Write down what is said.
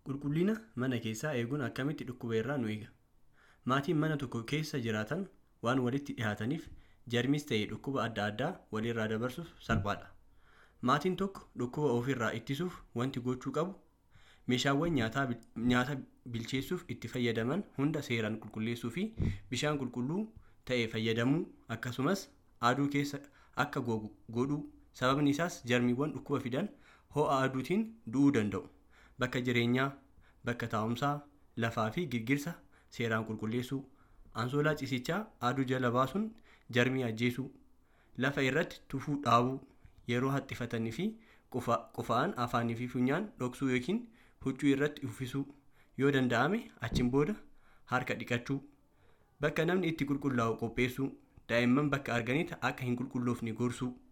Qulqullina mana keessaa eeguun akkamitti dhukkuba irraa nu eega? Maatiin mana tokko keessa jiraatan waan walitti dhiyaataniif jarmis ta'ee dhukkuba adda addaa walirraa dabarsuuf salphaadha. Maatiin tokko dhukkuba ofirraa ittisuuf wanti gochuu qabu meeshaawwan nyaata bilcheessuuf itti fayyadaman hunda seeraan qulqulleessuu fi bishaan qulqulluu ta'e fayyadamuu akkasumas aduu keessa akka gogu godhuu sababni isaas jarmiiwwan dhukkuba fidan ho'a aduutiin du'uu danda'u. Bakka jireenyaa, bakka taa'umsaa, lafaa fi girgirsa seeraan qulqulleessuu, ansoolaa ciisichaa aduu jala baasuun jarmii ajjeesuu, lafa irratti tufuu dhaabuu, yeroo haxxifatanii fi qufa'an afaanii fi funyaan dhoksuu yookiin huccuu irratti uffisuu, yoo danda'ame achiin booda harka dhiqachuu, bakka namni itti qulqullaa'u qopheessuu, daa'imman bakka arganitti akka hin qulqulloofne gorsuu.